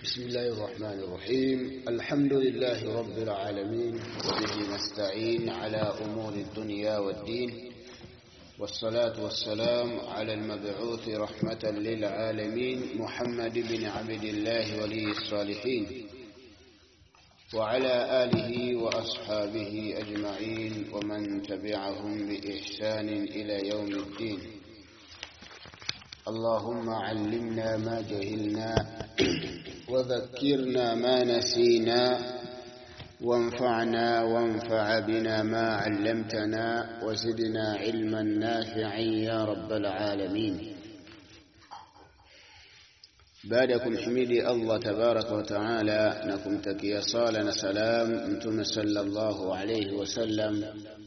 بسم الله الرحمن الرحيم الحمد لله رب العالمين وبه نستعين على أمور الدنيا والدين والصلاة والسلام على المبعوث رحمة للعالمين محمد بن عبد الله ولي الصالحين وعلى آله وأصحابه أجمعين ومن تبعهم بإحسان إلى يوم الدين اللهم علمنا ما جهلنا وذكرنا ما نسينا وانفعنا وانفع بنا ما علمتنا وزدنا علما نافعا يا رب العالمين baada ya kumhimidi Allah tabaraka wa taala na kumtakia sala na salam mtume sallallahu alayhi wasallam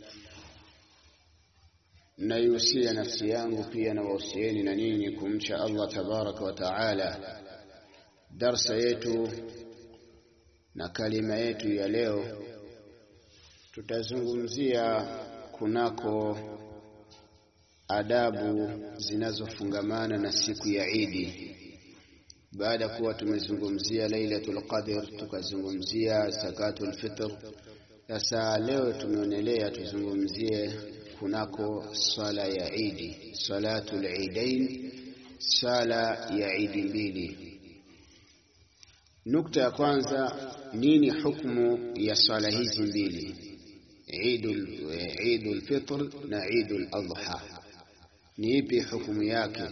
naihusia nafsi yangu pia na wahusieni na ninyi kumcha Allah tabaraka wa taala darsa yetu na kalima yetu ya leo tutazungumzia kunako adabu zinazofungamana na siku ya Idi baada ya kuwa tumezungumzia Lailatul Qadr tukazungumzia zakatul fitr sasa leo tumeonelea tuzungumzie kunako swala ya Idi salatul Eidain sala ya Idi mbili Nukta ya kwanza, nini hukumu ya swala hizi mbili, Eidul Eidul Fitr na Eidul Adha? Ni ipi hukumu yake?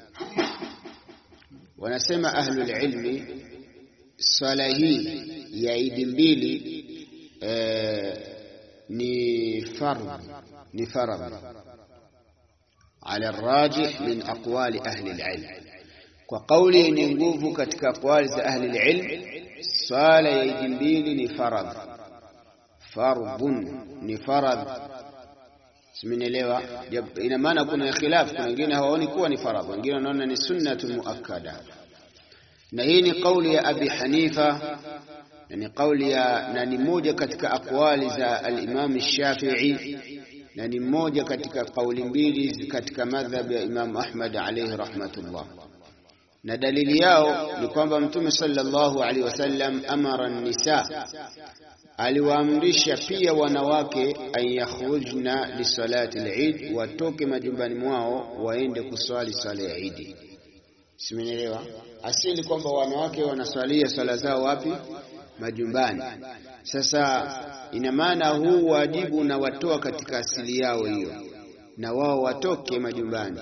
Wanasema ahlul ilmi, swala hii ya Idi mbili e, ni fardh ni faradh ala rajih min aqwali ahli alilm kwa kauli yenye nguvu katika aqwali za ahli ilm, swala ya idi mbili ni faradh, fardhun ni faradh. Simenielewa? Ina maana kuna khilaf, kuna wengine hawaoni kuwa ni faradh, wengine wanaona ni sunnatun muakkada, na hii ni kauli ya Abi Hanifa na ni kauli ya na ni moja katika aqwali za al-Imam Shafi'i na ni moja katika kauli mbili katika madhhab ya Imam Ahmad alayhi rahmatullah na dalili yao ni kwamba Mtume sallallahu alaihi wasallam amara nisa, aliwaamrisha pia wanawake an yakhrujna lisalati al-Eid, watoke majumbani mwao waende kuswali swala ya Idi. Simenielewa? Asili kwamba wanawake wanaswalia swala zao wapi? Majumbani. Sasa ina maana huu wajibu unawatoa katika asili yao hiyo, na wao watoke majumbani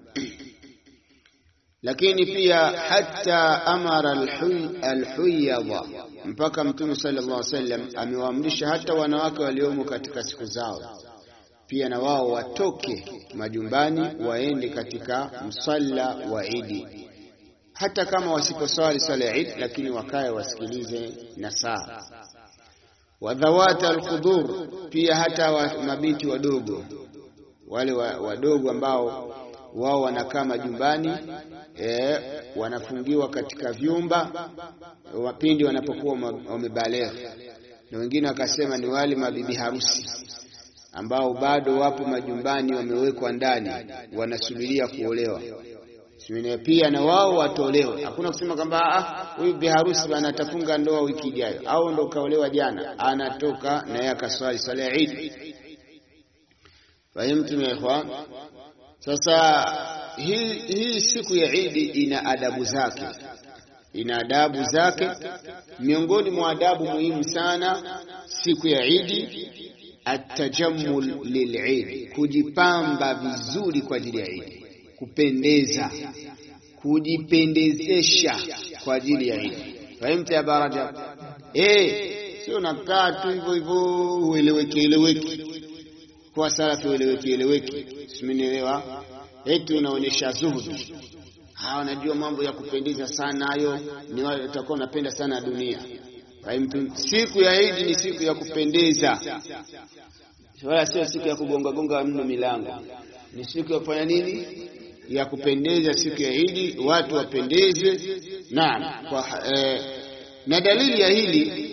lakini pia hata amara alhuyadha, mpaka Mtume sallallahu alaihi wasallam amewaamrisha hata wanawake waliomo katika siku zao pia na wao watoke majumbani waende katika msalla wa Idi, hata kama wasiposwali swala ya Idi, lakini wakae wasikilize nasaha. Wadhawata alkhudhur, pia hata wa mabinti wadogo wale wadogo ambao wao wanakaa majumbani e, wanafungiwa katika vyumba wapindi wanapokuwa wamebaleghe, na wengine wakasema ni wale mabibi harusi ambao bado wapo majumbani, wamewekwa ndani, wanasubiria kuolewa. Pia na wao watolewe. Hakuna kusema kwamba huyu bi harusi bana atafunga ndoa wiki ijayo au ndo kaolewa jana, anatoka na yeye akaswali swala ya Eid. Fahimtum ya ikhwan? Sasa hii, hii siku ya Idi ina adabu zake, ina adabu zake. Miongoni mwa adabu muhimu sana siku ya Idi, atajammul lilidi, kujipamba vizuri kwa ajili ya Idi, kupendeza, kujipendezesha kwa ajili ya Idi. Fahimta ya baraja? Eh, sio nakaa tu hivyo hivyo ueleweke eleweke kwa salafi ueleweke eleweke, simenielewa eti unaonyesha zuhudi. Hawa wanajua mambo ya kupendeza sana, hayo ni wale watakuwa wanapenda sana dunia. Siku ya Idi ni siku ya kupendeza, wala sio siku ya kugonga gonga mno milango. Ni siku ya kufanya nini? Ya kupendeza. Siku ya Idi watu wapendeze. Naam, kwa eh, na dalili ya hili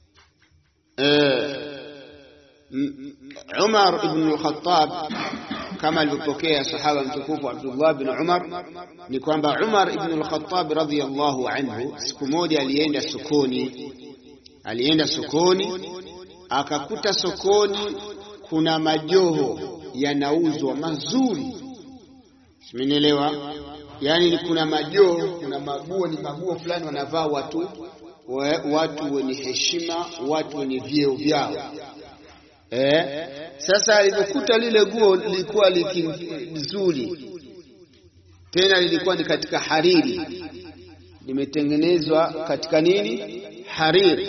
eh, Umar ibn al-Khattab kama alivyopokea sahaba mtukufu Abdullah bin Umar ni kwamba Umar ibn al-Khattab radhiyallahu anhu siku moja alienda sokoni, alienda sokoni akakuta sokoni kuna majoho yanauzwa mazuri, simenielewa? Yaani kuna majoho, kuna maguo, ni maguo fulani wanavaa watu we, watu wenye heshima, watu wenye vyeo vyao. Eh, sasa alivyokuta lile guo lilikuwa likizuri, tena lilikuwa ni katika hariri, limetengenezwa katika nini? Hariri.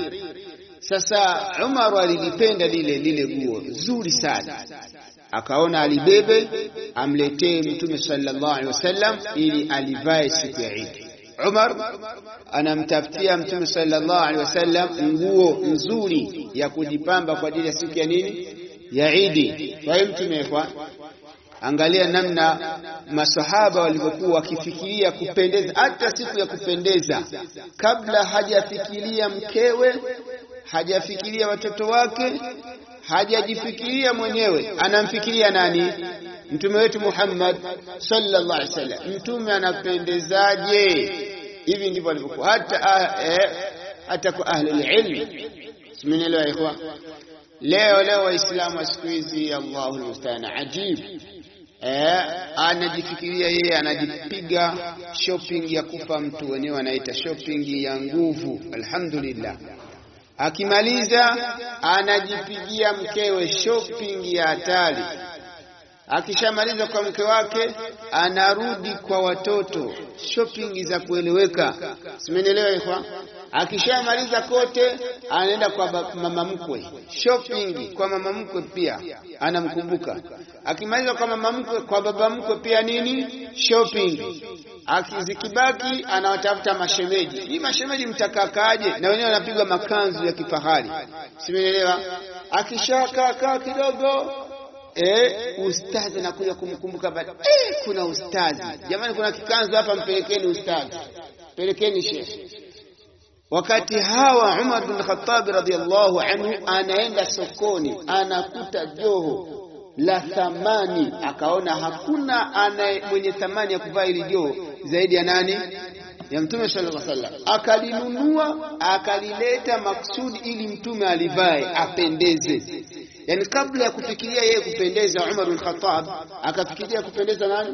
Sasa Umar alilipenda lile lile guo zuri sana, akaona alibebe amletee Mtume sallallahu alaihi wasallam ili alivae siku ya Idi. Umar anamtafutia Mtume sallallahu alaihi wasallam nguo nzuri ya kujipamba kwa ajili ya siku ya nini? Ya Idi. Kwa hiyo Mtume kwa angalia namna masahaba walivyokuwa wakifikiria kupendeza, hata siku ya kupendeza, kabla hajafikiria mkewe, hajafikiria watoto wake, hajajifikiria mwenyewe, anamfikiria nani? Mtume wetu Muhammad sallallahu alaihi wasallam. Mtume anapendezaje? Hivi ndivyo alivyokuwa hata eh, hata kwa ahli ilmi. Simenielewa ikhwa? Leo leo Waislamu wa siku hizi, Allahu almustaan, ajib eh, anajifikiria yeye anajipiga shopping ya kufa mtu, wenyewe anaita shopping ya nguvu. Alhamdulillah, akimaliza anajipigia mkewe shopping ya hatari akishamaliza kwa mke wake anarudi kwa watoto, shopping za kueleweka. Simenielewa ikhwa? Akishamaliza kote anaenda kwa mama mkwe, shopping kwa mama mkwe pia anamkumbuka. Akimaliza kwa mama mkwe, kwa baba mkwe pia nini, shopping. Akizikibaki anawatafuta mashemeji. Hii mashemeji mtakakaaje? Na wenyewe wanapigwa makanzu ya kifahari. Simenielewa? Akishakaa kidogo Eh, ustazi anakuja kumkumbuka baada. Eh, kuna ustazi jamani, kuna kikanzu hapa, mpelekeni ustazi, pelekeni shekhe. Wakati hawa Umar bin Khattab radhiyallahu anhu anaenda sokoni, anakuta joho la thamani, akaona hakuna anaye mwenye thamani ya kuvaa hili joho zaidi ya nani? Ya Mtume sallallahu alaihi wasallam. Akalinunua akalileta maksudi ili Mtume alivae apendeze. Yani kabla ya kufikiria yeye kupendeza Umar bin Khattab akafikiria kupendeza nani?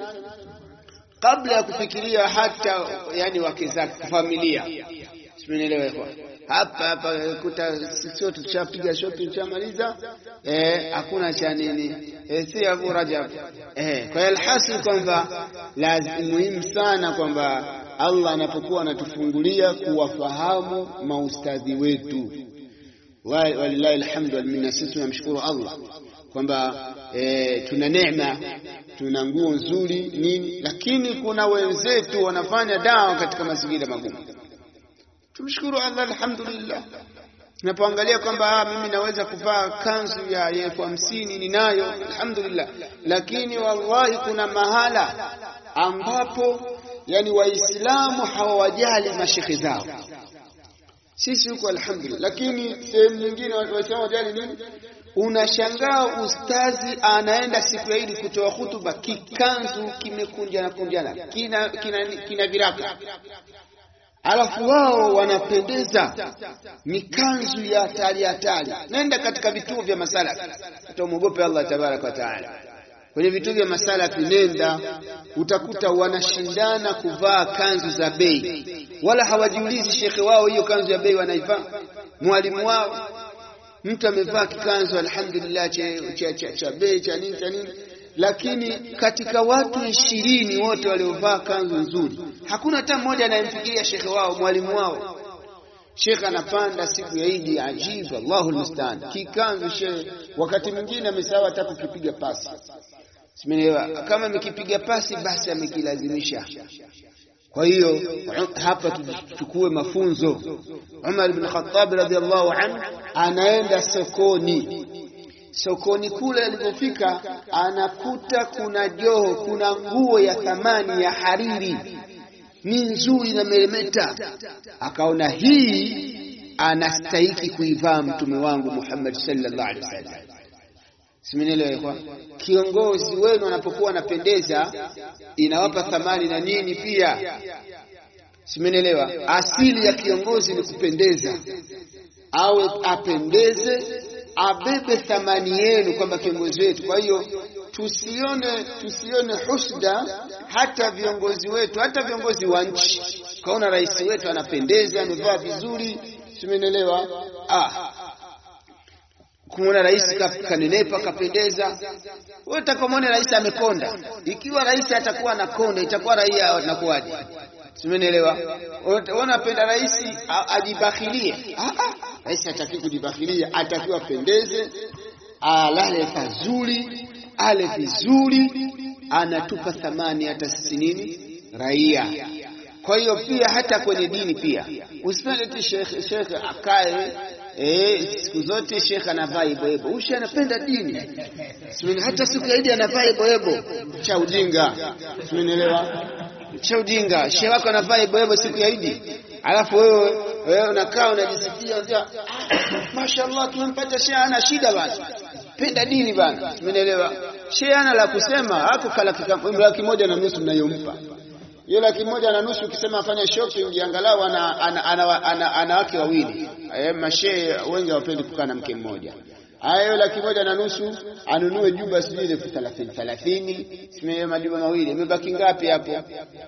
Kabla ya kufikiria hata yani wake zake familia. Simenielewa kwa hapa hapa kuta sisi tushapiga shopping tushamaliza, eh, hakuna cha nini eh, si Abu Rajab eh. Kwa hiyo alhasil kwamba lazima muhimu sana kwamba Allah anapokuwa anatufungulia kuwafahamu maustadhi wetu walillahi alhamdu wal minna. Sisi tunamshukuru Allah kwamba e, tuna neema, tuna nguo nzuri nini, lakini kuna wenzetu wanafanya dawa katika mazingira magumu. Tumshukuru Allah alhamdulillah. Tunapoangalia kwamba mimi naweza kuvaa kanzu ya elfu hamsini ninayo, alhamdulillah, lakini wallahi kuna mahala ambapo yani Waislamu hawawajali mashekhe zao sisi huko alhamdulillah, lakini sehemu nyingine waislamu wajali nini? Unashangaa ustazi anaenda siku ya Idi kutoa hutuba, kikanzu kimekunjana kunjana, kina, kina, kina viraka, alafu wao wanapendeza mikanzu ya hatari hatari. Nenda katika vituo vya masalafi, utamwogope Allah tabaraka wa taala. Kwenye vituo vya masalafi nenda, utakuta wanashindana kuvaa kanzu za bei, wala hawajiulizi shekhe wao hiyo kanzu ya bei wanaivaa, mwalimu wao. Mtu amevaa kikanzu alhamdulillah cha, cha, cha, cha bei cha nini cha nini, lakini katika watu ishirini wote waliovaa kanzu nzuri hakuna hata mmoja anayemfikiria shekhe wao mwalimu wao. Shekhe anapanda siku ya Idi, ajibu, Allahu almustaan, kikanzu shekhe, wakati mwingine amesahau hata kukipiga pasi Simenielewa? Kama amekipiga pasi basi amekilazimisha. Kwa hiyo hapa tuchukue mafunzo. Umar ibn Khattab radhiallahu anhu anaenda sokoni. Sokoni kule alipofika, anakuta kuna joho, kuna nguo ya thamani ya hariri, ni nzuri na meremeta. Akaona hii anastahiki kuivaa mtume wangu Muhammad sallallahu alaihi wasallam Simenielewa? Kiongozi wenu anapokuwa anapendeza inawapa thamani na nini pia. Simenielewa? Asili ya kiongozi ni kupendeza, awe apendeze, abebe thamani yenu kwamba kiongozi wetu. Kwa hiyo tusione tusione husda hata viongozi wetu, hata viongozi wa nchi. Kaona rais wetu anapendeza, amevaa vizuri, simenielewa? Ah, kumwona rais kanenepa kapendeza. Wewe utakamwona rais amekonda. Ikiwa rais atakuwa anakonda, itakuwa raia wanakuwaje? Simenielewa? Wanapenda rais ajibakhilie. Ah, ah, rais hataki kujibakhilia, atakiwa pendeze, alale pazuri, ale vizuri, anatupa thamani hata sisi nini raia. Kwa hiyo pia hata kwenye dini pia usipende tu shekhe shekhe akae Eh, siku zote shekhe anavaa iboebo. Ushe anapenda dini. Simeni hata siku ya Idi anavaa iboebo. Cha ujinga. Simenielewa? Cha ujinga. Shehe wako anavaa iboebo siku ya Idi. Alafu wewe wewe unakaa unajisikia unajua ah, mashaallah tumempata shehe ana shida bana. Penda dini bana. Simenielewa? Shehe ana la kusema, hapo kala laki moja na nusu mnayompa hiyo laki moja na nusu ukisema afanye shopping angalau ana, ana, ana, ana, ana wake wawili. Eh, mashehe wengi hawapendi kukaa na mke mmoja. Haya, hiyo laki moja na nusu anunue jumba sijui elfu thelathini thelathini, simee majumba mawili, imebaki ngapi hapo?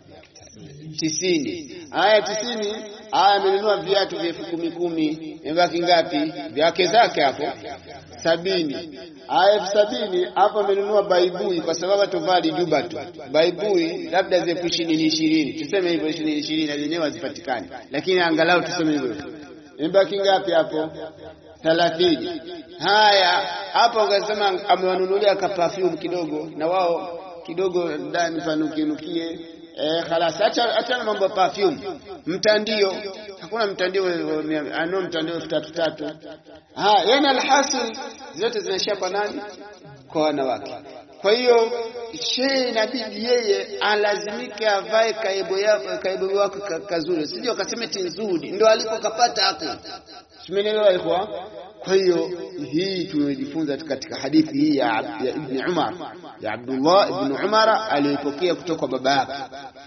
tisini. Haya, tisini. Haya, amenunua viatu vya elfu kumi kumi, imebaki ngapi? Vyake zake hapo sabini. Haya, elfu sabini hapo amenunua baibui, kwa sababu atovali juba tu baibui, labda elfu ishirini ishirini, tuseme hivyo ishirini ishirini, na zenyewe hazipatikani, lakini angalau tuseme hivyo. Imebaki ngapi hapo? thelathini. Haya, hapo akasema amewanunulia ka perfume kidogo, na wao kidogo ndani panukinukie Eh, khalas acha acha na mambo ya perfume. Mtandio, hakuna mtandio ano mtandio elfu tatu tatu. Ah, yana alhasil zote zinaishia kwa nani? Kwa wanawake. Kwa hiyo shehe inabidi yeye alazimike avae kaibo yako kaibo wako kazuri, sije akasema ti nzuri ndio alikokapata hapo. Simenielewa ikhwa? Kwa hiyo hii tumejifunza katika hadithi hii ya, ya Ibn Umar ya Abdullah Ibn Umar aliyopokea kutoka kwa baba yake,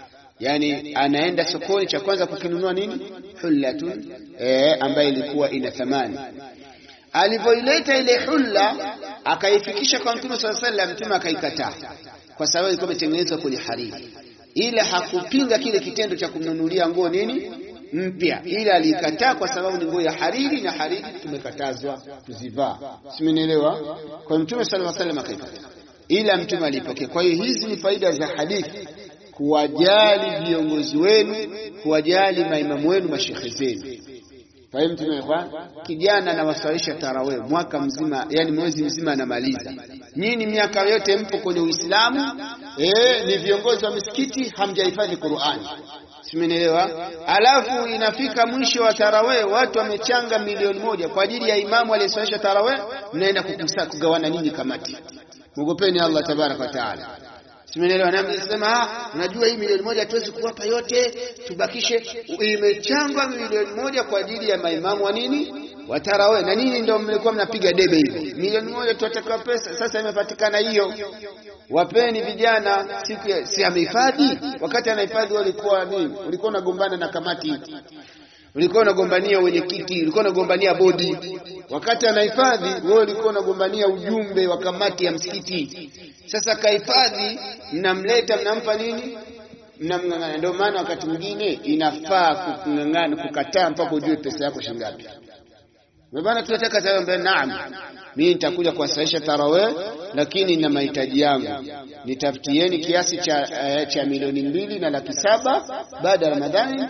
yani anaenda sokoni, cha kwanza kukinunua nini? Hullatun, eh, ambayo ilikuwa ina thamani. Alivyoileta ile hulla akaifikisha kwa Mtume swalla sallam, Mtume akaikataa kwa sababu ilikuwa imetengenezwa kwenye hariri, ila hakupinga kile kitendo cha kumnunulia nguo nini mpya ila alikataa kwa sababu ni nguo ya hariri na hariri tumekatazwa kuzivaa. Simenielewa? Kwa Mtume sallallahu alaihi wasallam akaikataa, ila Mtume alipokea. Kwa hiyo hizi ni faida za hadithi, kuwajali viongozi wenu, kuwajali maimamu wenu, mashekhe zenu. Fahimu tumekwa kijana anawasalisha tarawih mwaka mzima, yani mwezi mzima anamaliza. Nyinyi miaka yote mpo kwenye Uislamu, eh, ni viongozi wa misikiti, hamjahifadhi Qur'ani. Simenielewa? Alafu inafika mwisho wa tarawih, watu wamechanga milioni moja kwa ajili ya imamu aliyeswalisha tarawih, mnaenda kukusa kugawana nyinyi kamati. Mwogopeni Allah tabaraka wa taala. Simenielewa? Na msema ah, unajua hii milioni moja hatuwezi kuwapa yote, tubakishe. Imechangwa milioni moja kwa ajili ya maimamu wa nini wa tarawih, na nini ndio mlikuwa mnapiga debe hivyo, milioni moja tutatoa pesa. Sasa imepatikana hiyo wapeni vijana siku ya si amehifadhi. Wakati anahifadhi walikuwa nini? Ulikuwa unagombana na kamati, ulikuwa unagombania wenyekiti, ulikuwa unagombania bodi. Wakati anahifadhi wewe ulikuwa unagombania ujumbe wa kamati ya msikiti. Sasa kahifadhi, mnamleta mnampa nini? Mnamng'ang'ana. Ndio maana wakati mwingine inafaa kung'ang'ana, kukataa mpaka ujue pesa yako shilingi ngapi. Bwana tunataka sasa mbele, naam, mimi nitakuja kuwasaisha tarawih, lakini na mahitaji yangu, nitafutieni kiasi cha uh, cha milioni mbili na laki saba baada ya Ramadhani.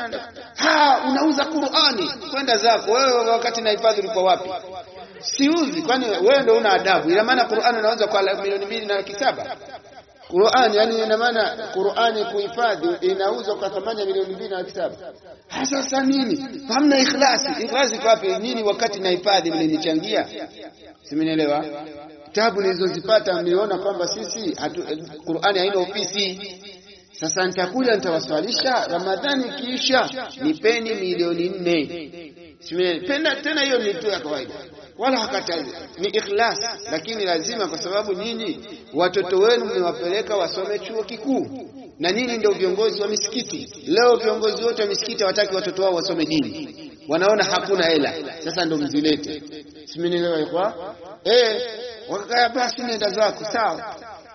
Ha, unauza Qur'ani, kwenda zako wewe. Wakati nahifadhi ulikuwa wapi? Siuzi, kwani wewe ndio una adabu? Ina maana Qur'ani unauza kwa milioni mbili na laki saba Qur'ani, yani ina maana Qur'ani kuhifadhi inauzwa kwa thamani ya milioni mbili na laki saba. Sasa nini? Hamna ikhlasi. Ikhlasi iko wapi? Nini wakati nahifadhi mlinichangia? Simenielewa? Tabu nilizozipata mliona kwamba sisi hatu, Qur'ani haina ofisi. Sasa nitakuja nitawaswalisha, Ramadhani ikiisha nipeni milioni nne. Simenielewa? Tena hiyo ni tu ya kawaida. wala hakatazi, ni ikhlas. Lakini lazima, kwa sababu nyinyi watoto wenu mmewapeleka wasome chuo kikuu na nyinyi ndio viongozi wa misikiti. Leo viongozi wote wa misikiti hawataki watoto wao wasome dini, wanaona hakuna hela. Sasa ndio mzilete, simenielewa kwa eh, wakaya basi, nenda zako sawa,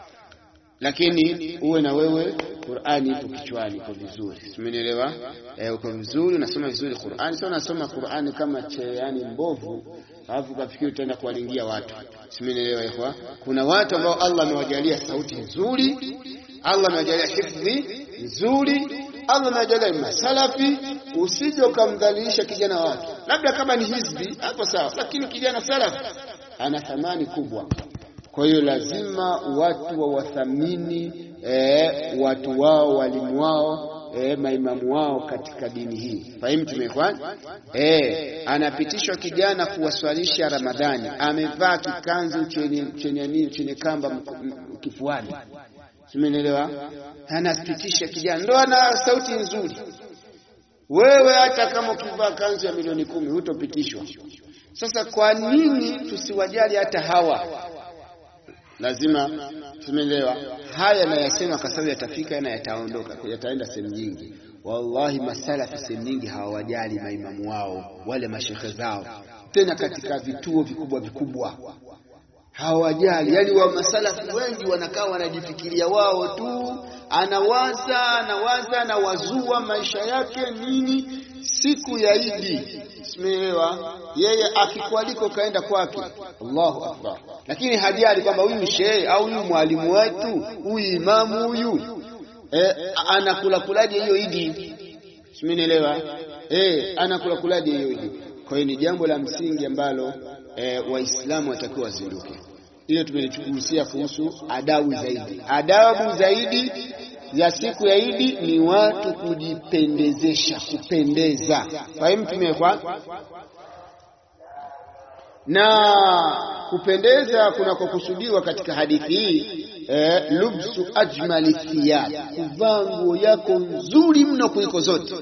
lakini uwe na wewe Qur'ani ipo kichwani, iko vizuri, simenielewa eh, uko vizuri, unasoma vizuri Qur'ani. Sio unasoma Qur'ani kama cheani mbovu, alafu kafikiri utaenda kuwalingia watu, simenielewa kwa. Kuna watu ambao Allah amewajalia sauti nzuri Allah amewajalia hifdhi nzuri, Allah amewajalia masalafi. Usije ukamdhalilisha kijana wake, labda kama ni hizbi hapo sawa, lakini kijana salafi ana thamani kubwa. Kwa hiyo lazima watu wawathamini eh, watu wao, walimu wao E, maimamu wao katika dini hii. Fahimu tumekwan e, anapitishwa kijana kuwaswalisha Ramadhani, amevaa kikanzu chenye chenye nini chenye kamba kifuani, simenielewa? Anapitisha kijana, ndo ana sauti nzuri. Wewe hata kama ukivaa kanzu ya milioni kumi hutopitishwa. Sasa kwa nini tusiwajali hata hawa? Lazima tumeelewa haya nayasema kwa sababu yatafika na yataondoka, yataenda sehemu nyingi. Wallahi, masalafi sehemu nyingi hawawajali maimamu wao wale mashekhe zao, tena katika vituo vikubwa vikubwa hawajali. Yani wa masalafi wengi wanakaa wanajifikiria wao tu, anawaza anawaza anawazua maisha yake nini, siku ya Idi simeelewa, yeye akikualiko kaenda kwake, Allahu akbar, lakini hajali kwamba huyu shehe au huyu mwalimu wetu huyu imamu huyu eh, anakula kulaje hiyo Idi, simenielewa eh, anakula kulaje hiyo Idi. Kwa hiyo ni jambo la msingi ambalo eh, Waislamu watakiwa wazinduke. Ile tumelichukulia kuhusu adabu zaidi, adabu zaidi ya siku ya Idi ni watu kujipendezesha, kupendeza. Fahimu tumekwa na kupendeza kunakokusudiwa katika hadithi hii eh, lubsu ajmali thiyab, kuvaa nguo yako nzuri mno kuliko zote.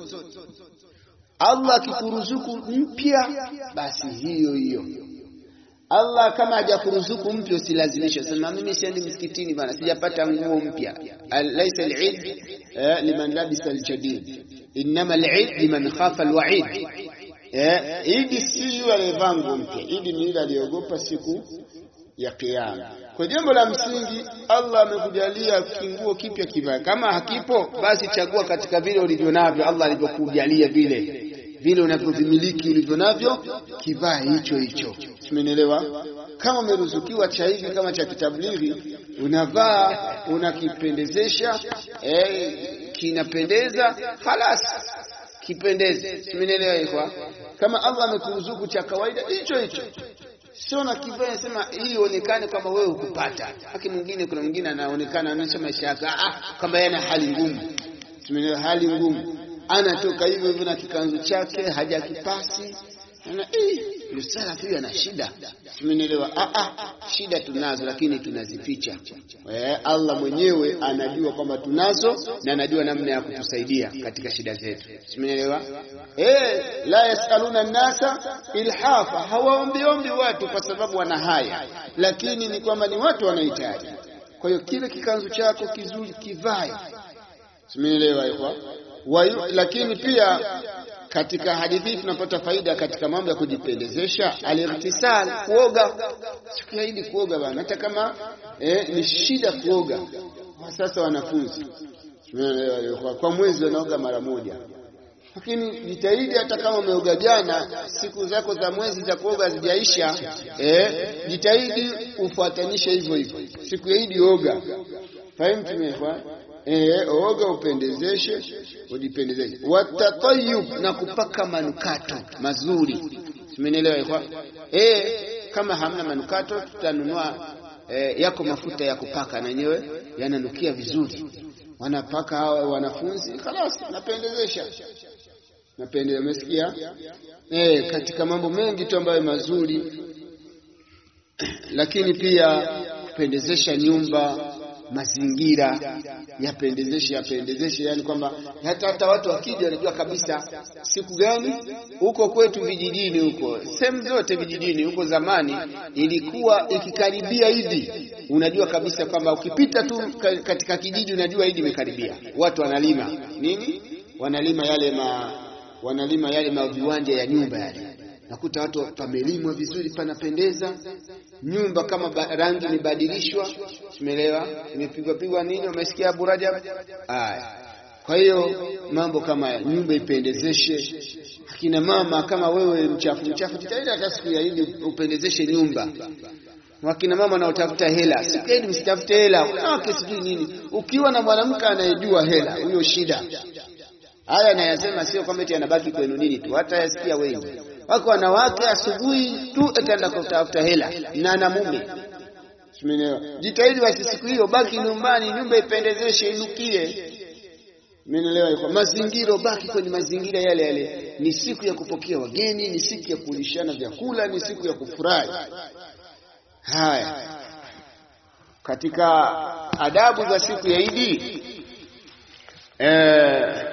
Allah akikuruzuku mpya, basi hiyo hiyo Allah kama hajakuruzuku mpya usilazimishe, sema mimi siendi msikitini bana, sijapata nguo mpya. Laisa al-eid liman labisa al-jadid, innama al-eid liman khafa al-wa'id. Idi si yule aliyevaa nguo mpya, idi ni yule aliyeogopa siku ya Kiyama. Kwa jambo la msingi, Allah amekujalia kinguo kipya kivae. Kama hakipo, basi chagua katika vile ulivyo navyo, Allah alivyokujalia vile vile unavyovimiliki ulivyo navyo, kivaa hicho hicho. Simenielewa? Kama umeruzukiwa cha hivi kama cha kitablighi, unavaa unakipendezesha, eh, kinapendeza, halas kipendeze. Simenielewa ikwa? Kama Allah amekuruzuku cha kawaida, hicho hicho sio na kivaa sema hii ionekane kwamba wewe ukupata. Haki mwingine, kuna mwingine anaonekana anaonyesha maisha yake, ah, kwamba yeye ana hali ngumu. Simenielewa? Hali ngumu anatoka hivyo hivyo na kikanzu chake hajakipasi, ana eh, salafi huyu ana shida. Tumenielewa? Ah, ah, shida tunazo, lakini tunazificha. Eh, Allah mwenyewe anajua kwamba tunazo na anajua namna ya kutusaidia katika shida zetu. Tumenielewa? Eh, la yasaluna nasa ilhafa, hawaombiombi watu kwa sababu wana haya, lakini ni kwamba ni watu wanahitaji. Kwa hiyo kile kikanzu chako kizuri kivae. Tumenielewa ikwa Wayu, lakini pia katika hadithi tunapata faida katika mambo ya kujipendezesha, al-ightisal, kuoga siku ya Idi, kuoga bana, hata kama eh, ni shida kuoga. Kwa sasa wanafunzi kwa mwezi wanaoga mara moja, lakini jitahidi, hata kama umeoga jana, siku zako za mwezi za kuoga hazijaisha, eh, jitahidi ufuatanishe hivyo hivyo, siku ya Idi oga. Fahimu tumekwa E, oga upendezeshe, ujipendezeshe. Watatayub, na kupaka manukato mazuri. Simenielewa ikwa? E, kama hamna manukato tutanunua e, yako mafuta ya kupaka na yenyewe yananukia vizuri, wanapaka hawa wanafunzi, khalas, napendezesha napendeza. Umesikia? E, katika mambo mengi tu ambayo mazuri, lakini pia kupendezesha nyumba mazingira yapendezeshe yapendezeshe, yani kwamba hata hata watu wakija wanajua kabisa siku gani. Huko kwetu vijijini, huko sehemu zote vijijini, huko zamani ilikuwa ikikaribia Idi, unajua kabisa kwamba ukipita tu katika kijiji unajua Idi imekaribia. Watu wanalima nini, wanalima yale ma, wanalima yale maviwanja ya nyumba yale nakuta watu pamelimwa vizuri, panapendeza. Nyumba kama rangi imebadilishwa, umeelewa, imepigwa pigwa nini, umesikia Abu Rajab? Aya, kwa hiyo mambo kama ya nyumba ipendezeshe. Akina mama kama wewe mchafu mchafu, jitahidi hata siku ya Idi upendezeshe nyumba. Wakina mama wanaotafuta hela, siku ya Idi msitafute hela, wanawake sijui nini. Ukiwa na mwanamke anayejua hela, huyo shida. Haya nayasema sio kwamba eti anabaki kwenu nini tu, hata yasikia wengi wako wanawake asubuhi tu etaenda kutafuta hela na na mume. Umeelewa? Jitahidi basi siku hiyo baki nyumbani, nyumba ipendezeshe, inukie. Umeelewa? Kwa mazingira, baki kwenye mazingira yale yale. Ni siku ya kupokea wageni, ni siku ya kulishana vyakula, ni siku ya kufurahi. Haya, katika adabu za siku ya Idi eh,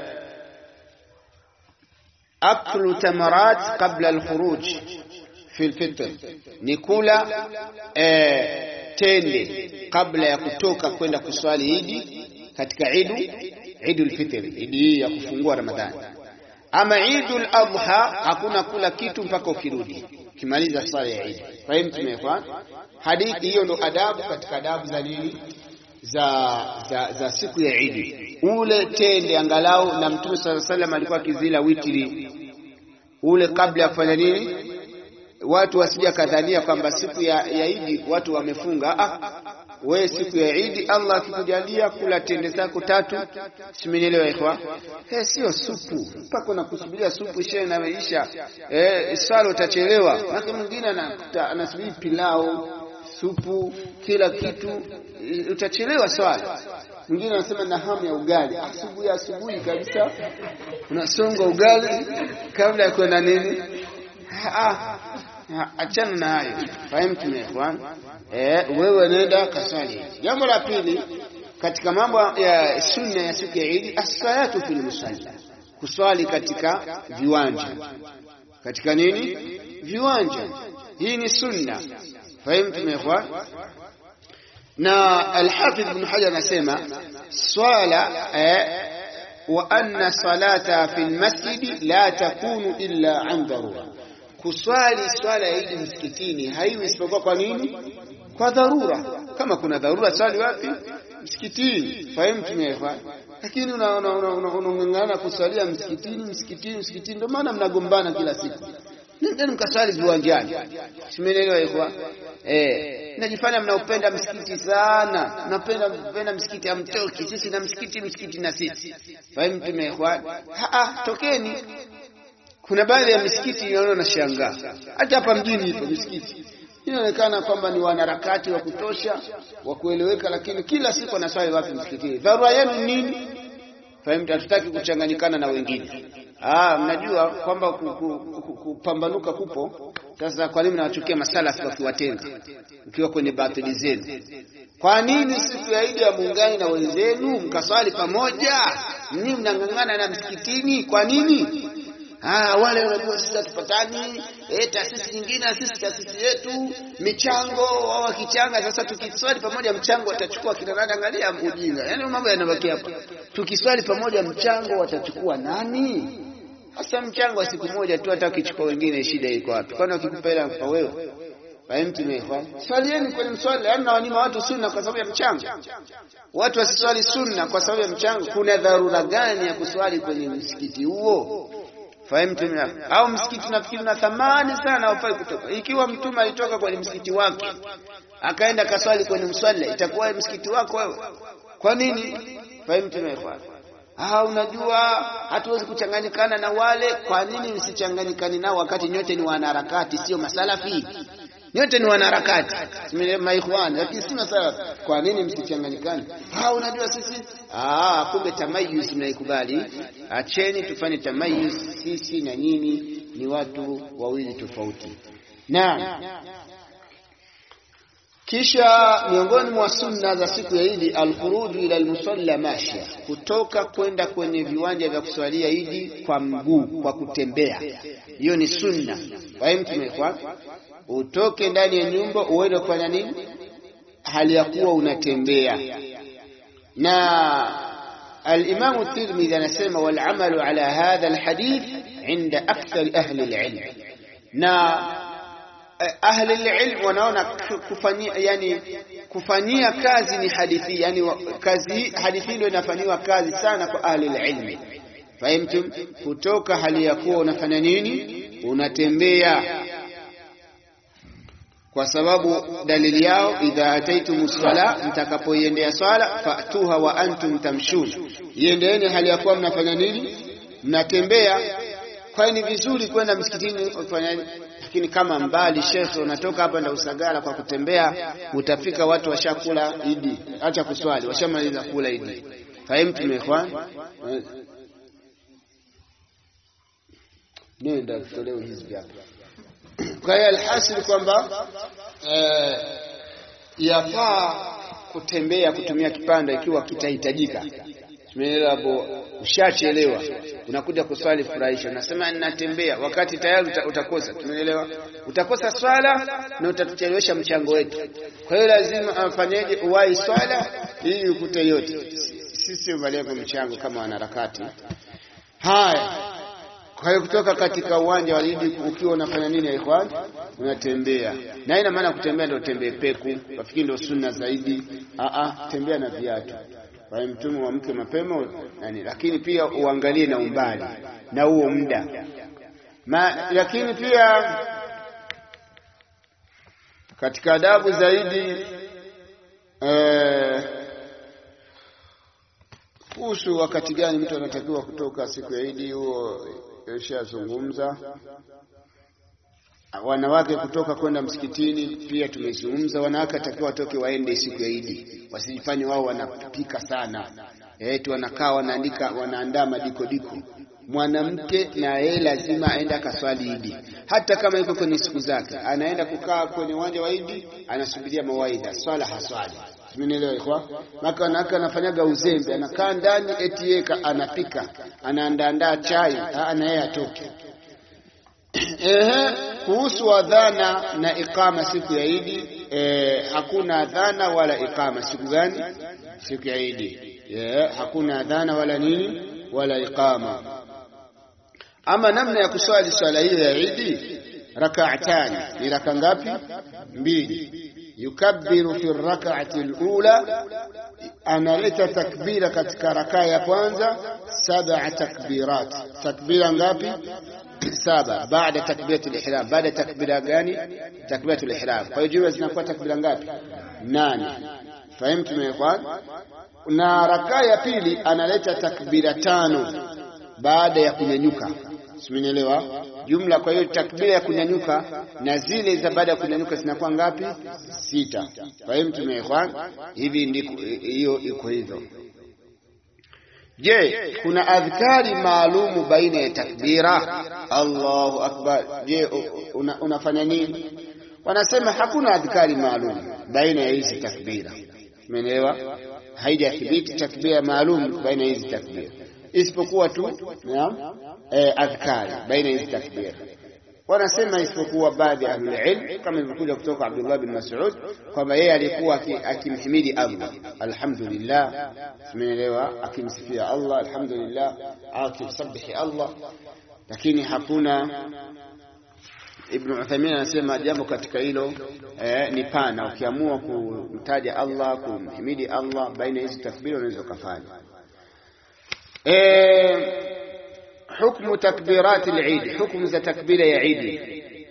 aklu tamarat qabla alkhuruj fi alfitr, ni kula eh, tende kabla ya kutoka kwenda kuswali idi katika idu idul fitr, idi hii ya kufungua Ramadhani. Ama idul adha hakuna kula kitu mpaka ukirudi ukimaliza swala ya idi. Fahimu tumefanya hadithi hiyo, ndo adabu katika adabu za nini za, za, za siku ya idi. Ule tende angalau, na Mtume sallallahu alaihi wasallam alikuwa akizila witri ule kabla ya kufanya nini, watu wasija kadhania kwamba siku ya, ya idi watu wamefunga. Ah, we siku ya idi Allah akikujalia kula tende zako tatu, simenielewa ikhwa? Eh, sio supu mpaka unakusubiria supu ishe inaisha, eh, swala utachelewa. Maki mwingine anasubiri pilau supu kila kitu, utachelewa swala. Mwingine anasema na hamu ya ugali, asubuhi asubuhi kabisa unasonga ugali kabla ya kwenda nini. Ah, achana na hayo, fahimu tumefwan. Eh, wewe nenda kaswali. Jambo la pili katika mambo ya sunna ya siku ya Idi, as-salatu fil musalla, kuswali katika viwanja, katika nini, viwanja. Hii ni sunna Fahimtum ikhwan? Na Alhafidh Ibn Hajar anasema swala eh, wa anna salata fi lmasjidi la takunu illa an dharura, kuswali swala ya Idi msikitini haiwi isipokuwa kwa nini? Kwa dharura. Kama kuna dharura, swali wapi? Msikitini. Fahimtum ikhwan? Lakini unang'ang'ana kuswalia msikitini, msikitini, msikitini, ndio maana mnagombana kila siku nendeni mkaswali viwanjani. Simeelewa ikhwa? Eh, najifanya mnaupenda msikiti sana, napenda mpenda msikiti, hamtoki. Sisi na msikiti, msikiti na sisi. Fahimu tume ikhwa? Ah, tokeni. Kuna baadhi ya misikiti inaona nashangaa, hata hapa mjini ipo misikiti inaonekana kwamba ni wanaharakati wa kutosha wa kueleweka, lakini kila siku wanaswali wapi? Msikitini. Dharura yenu nini? Fahimu, hatutaki kuchanganyikana na wengine. Ah, mnajua kwamba kupambanuka kupo. Sasa kwa nini mnawachukia masalafi wakiwatenga, ukiwa kwenye batili zenu? Kwa nini siku ya Idi ya muungani na wenzenu mkaswali pamoja? Ninyi mnang'ang'ana na msikitini, kwa nini? Ah, wale wanajua sisi hatupatani, eh, taasisi nyingine na sisi taasisi yetu, michango wao wakichanga. Sasa tukiswali pamoja mchango watachukua kina nani? Angalia ujinga, yaani mambo yanabaki hapa. Tukiswali pamoja mchango watachukua nani? Sasa mchango wa siku moja tu, hata ukichukua wengine, shida iko wapi? Kwani wakikupa hela kwa wewe? Fahimtumekwa, swalieni kwenye mswali, yaani nawanyima watu sunna kwa sababu ya mchango. Watu wasiswali sunna kwa sababu ya mchango. Kuna dharura gani ya kuswali kwenye msikiti huo? Fahimtum? Au msikiti nafikiri na thamani sana, haufai kutoka. Ikiwa mtume alitoka kwenye msikiti wake akaenda kaswali kwenye mswala, itakuwa msikiti wako wewe? Kwa nini? Fahimtumekwa. Ah, unajua hatuwezi kuchanganyikana na wale. Kwa nini msichanganyikani nao wakati nyote ni wanaharakati, sio masalafi? Nyote ni wanaharakati maikhwan, lakini si masalafi. Kwa nini msichanganyikane? Ah, unajua sisi ah, kumbe tamayuz mnaikubali. Acheni tufanye tamayuz, sisi na nyinyi ni watu wawili tofauti. Naam. Kisha miongoni mwa sunna za siku ya Idi, alkhuruju ila almusalla mashia, kutoka kwenda kwenye viwanja vya kuswalia Idi kwa mguu, kwa kutembea. Hiyo ni sunna. Fahimu tumekwa, utoke ndani ya nyumba uende kufanya nini, hali ya kuwa unatembea. Na alimamu Tirmidhi anasema walamalu ala hadha alhadith inda akthari ahli alilm, na ahli alilm wanaona kufanyia yani kufanyia kazi ni hadithi yani kazi hadithi ndio inafanyiwa kazi sana kwa ahli alilm. Fahimtum? Kutoka hali ya kuwa unafanya nini, unatembea kwa sababu dalili yao idha ataitum sala, mtakapoiendea swala fatuha wa antum tamshun, iendeeni hali ya kuwa mnafanya nini? Mnatembea. Kwa hiyo ni vizuri kwenda msikitini kufanya, lakini kama mbali, shekhe, unatoka hapa nda Usagara kwa kutembea, utafika watu washakula Idi, acha kuswali, washamaliza kula Idi. Fahimu tumekwa nenda kutolewa hizi hapa kwa hiyo alhasil kwamba eh, yafaa kutembea kutumia kipanda ikiwa kitahitajika. Tumeelewa hapo? Ushachelewa, unakuja kuswali furahisha, unasema ninatembea, wakati tayari utakosa. Tumeelewa? Utakosa swala na utatuchelewesha mchango wetu. Kwa hiyo lazima afanyeje? Uwahi swala ili ukute yote. Sisi malengo mchango kama wanaharakati. Haya, kwa hiyo kutoka katika uwanja wa Idi ukiwa unafanya nini ya ikhwan? Unatembea. Na ina maana kutembea ndio tembee peku, wafikiri ndio sunna zaidi. A a, tembea na viatu. Kwa hiyo mtume wa mke mapema nani, lakini pia uangalie na umbali na huo muda. Ma, lakini pia katika adabu zaidi eh, kuhusu wakati gani mtu anatakiwa kutoka siku ya Idi, huo ishazungumza. Wanawake kutoka kwenda msikitini pia tumezungumza. Wanawake atakiwa watoke waende siku ya Idi, wasijifanye wao wanapika sana, eti wanakaa wanaandika, wanaandaa madikodiko. Mwanamke na yeye lazima aende akaswali Idi, hata kama yuko kwenye siku zake, anaenda kukaa kwenye uwanja wa Idi, anasubiria mawaidha, swala haswali Simenielewa ikwa maka wanawake anafanyaga uzembe, anakaa ndani eti yeye anapika anaandaandaa chai, na yeye atoke. Ehe, kuhusu adhana na iqama siku ya Idi, eh, hakuna adhana wala iqama. Siku gani? Siku ya Idi, yeah, hakuna adhana wala nini wala iqama. Ama namna ya kuswali swala hiyo ya Idi, rakaatani, ni raka ngapi? Mbili yukabbiru fi rak'ati alula, analeta takbira katika rakaa ya kwanza, sab'a takbirat. Takbira ngapi? Saba. Baada takbiratul ihram, baada takbira gani? Takbiratul ihram. Kwa hiyo jumla zinakuwa takbira ngapi? Nane. Fahimu tumekwa. Na rakaa ya pili analeta takbira tano baada ya kunyanyuka Simenielewa jumla. Kwa hiyo takbira ya kunyanyuka na zile za baada ya kunyanyuka zinakuwa ngapi? Sita. Kwa hiyo mtume ikhwan, hivi ndiko hiyo iko hivyo. Je, kuna adhkari maalumu baina ya takbira Allahu akbar? Je, una, unafanya nini? Wanasema hakuna adhkari maalum baina ya hizi takbira. Umeelewa? Haijathibiti takbira maalum baina ya hizi takbira isipokuwa tu naam, eh, adhkari baina hizi takbira. Wanasema isipokuwa baadhi ya ahlul ilm kama ilivyokuja kutoka Abdullah bin Mas'ud kwamba yeye alikuwa akimhimidi Allah alhamdulillah, tumeelewa, akimsifia Allah alhamdulillah, akimsabihi Allah, lakini hakuna Ibn Uthaymeen anasema jambo katika hilo eh, ni pana. Ukiamua kumtaja Allah kumhimidi Allah baina hizi takbira unaweza ukafanya Eh, hukmu takbirat al-Eid, hukmu za takbira ya Eid.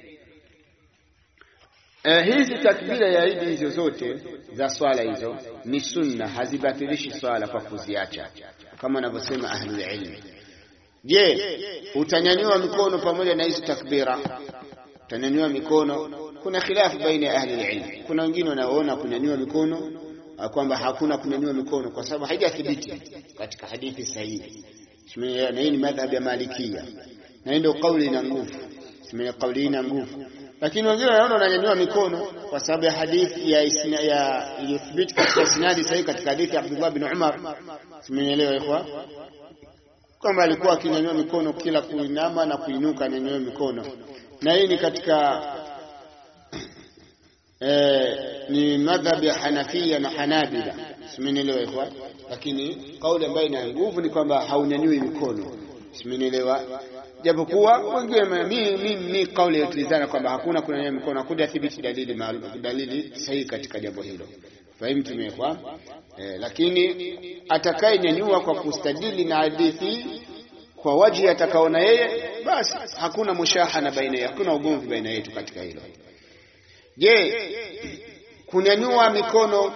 Eh, hizi takbira ya Eid hizo zote za swala hizo ni sunna, hazibatilishi swala kwa kuziacha, kama wanavyosema ahlul ilm. Je, utanyanyua mikono pamoja na hizi takbira? Utanyanyua mikono? Kuna khilafu baina ya ahlul ilm. Kuna wengine wanaoona kunyanyua mikono kwamba hakuna kunyanyua mikono kwa sababu haijathibiti katika hadithi sahihi. Na hii ni madhhabu ya Malikia, na hii ndio kauli ina nguvu, kauli ina nguvu. lakini wengine wanaona unanyanyua mikono kwa sababu ya hadithi ya isna, ya iliyothibiti katika sinadi sahihi katika hadithi ya Abdullah bin Umar. Simenielewa ikhwa, kwamba alikuwa akinyanyua mikono kila kuinama na kuinuka, anyanyua mikono, na hii ni katika eh, ni madhhab ya Hanafia na Hanabila. Simenielewa ikhwa, lakini kauli ambayo ina nguvu ni kwamba haunyanyui mikono. Simenielewa japokuwa wengine mi, mi, mi kauli yatulizana kwamba hakuna kunyanyua mikono, hakuja thibiti dalili maalum, dalili sahihi katika jambo hilo. Fahimu tumekwa eh, lakini atakayenyanyua kwa kustadili na hadithi kwa waji atakaona yeye, basi hakuna mushahana baina yetu, hakuna ugomvi baina yetu katika hilo. Je, kunyanyua mikono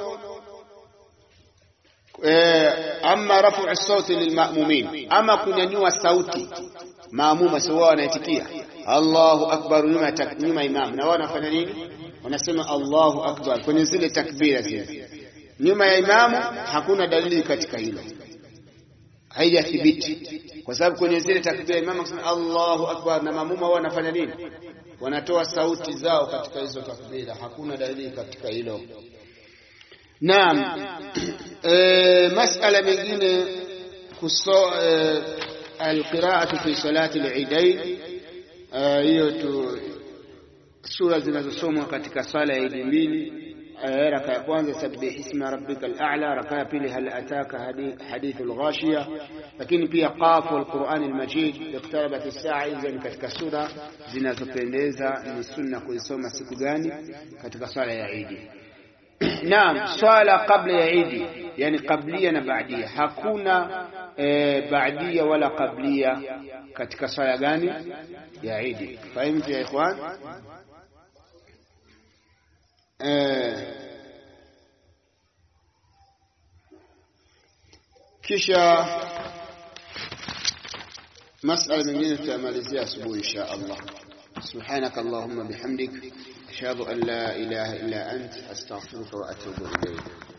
eh, ama rafu sauti lilmamumin, ama kunyanyua sauti maamuma sio wao wanaitikia Allahu akbar nyuma nyuma imam, na wao wanafanya nini? Wanasema Allahu akbar kwenye zile takbira zile nyuma ya imamu. Hakuna dalili katika hilo, haijathibiti kwa sababu kwenye zile takbira imamu akisema Allahu akbar na maamuma wao wanafanya nini? Wanatoa sauti zao katika hizo takbira. Hakuna dalili katika hilo. Naam, e, masala mengine kuso e, alqiraatu fi salati al-idain, hiyo tu sura zinazosomwa katika sala ya idi mbili. Raka ya kwanza sabbih isma rabbika al-a'la, raka ya pili hal ataka hadithul ghashiya, lakini pia qaf wal Qur'an al-majid, iqtarabat as-sa'a. Hizo ni katika sura zinazopendeza, ni sunna kuisoma siku gani? Katika sala ya idi. Naam, swala kabla ya idi, yani qablia na baadia. Hakuna e, baadia wala qablia katika swala gani ya idi. Fahimtu ya ikhwan? E, kisha masala mengine tutamalizia asubuhi insha Allah. سبحانك اللهم بحمدك أشهد أن لا إله إلا أنت أستغفرك وأتوب إليك